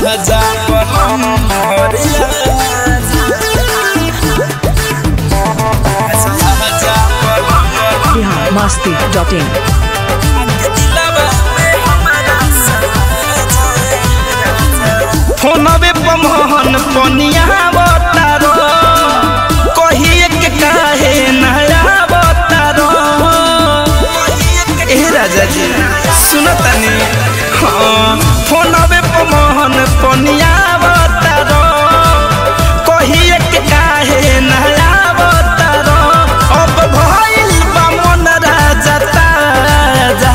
आजा बलम घरे आजा आजा बलम बिहार मस्ती डॉट इन फोनबे पमहन पनिया बतारो कहिए के काहे नया बतारो ए राजा जी सुनो तनी हाँ फोनबे पमहन पनिया बतारो कहिए के काहे नया बतारो अब भइल बा मन राजा ताजा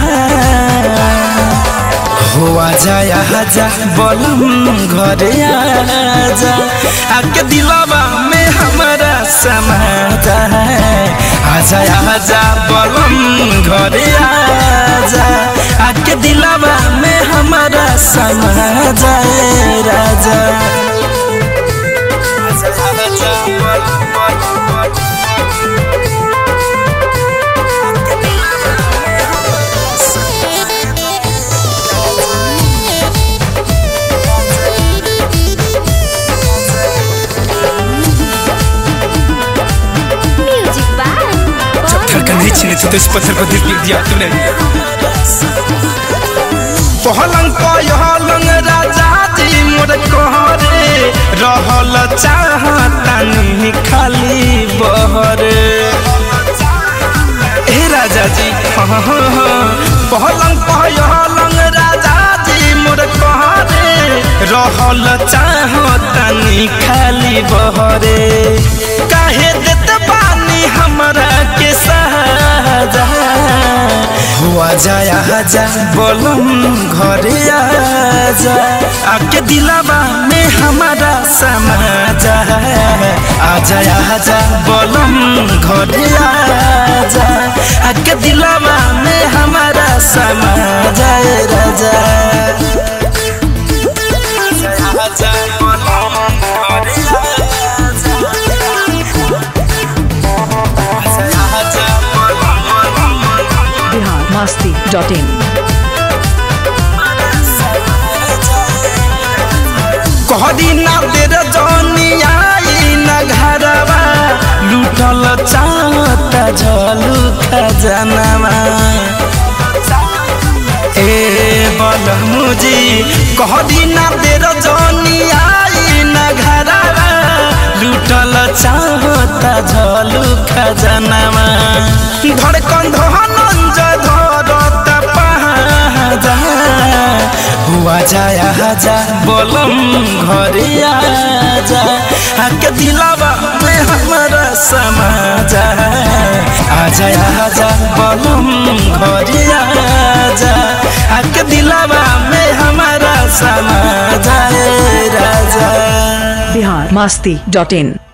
हो आजा आजा बोलम घरे आजा आके दिलवा में हमारा समा जा आजा आजा बोलम घरे आजा आके दिलवा में हमारा समा जाए राजा आजा आजा बोलम म्यूजिक बाय जब धड़कन नहीं छिनी थी तो इस पत्थर को दिल लिख दिया तूने पहलंग पहलंग राजा जी मोर कहरे रहल चाहता नहीं खाली बहरे ए राजा जी हाँ हाँ हाँ पहलंग पहलंग राजा जी मोर कहरे रहल चाहता नहीं खाली बहरे काहे देत बानी हमरा के सहाजा हुआ जाया आजा बोलम घरे आजा आके दिलावा में हमारा समा जा आजा आजा बोलम घरे आजा आके दिलावा में हमारा समा जाए राजा आजा आजा बोलम घरे आजा आजा आजा बोलम बिहार मस्ती डॉट इन कहदी ना तेरे जनी आई न घरवा लूटल चाहता झलू खजनवा ए बल मुजी कहदी ना तेरे जनी आई न घरवा लूटल चाहता झलू खजनवा धड़कन धनंजय धरत पहाजा हुआ जाया आजा बोलम घरे आजा आके दिलावा में हमारा समा जा आजा आजा बोलम घरे आजा आके दिलावा में हमारा समा जाए राजा बिहार मस्ती डॉट इन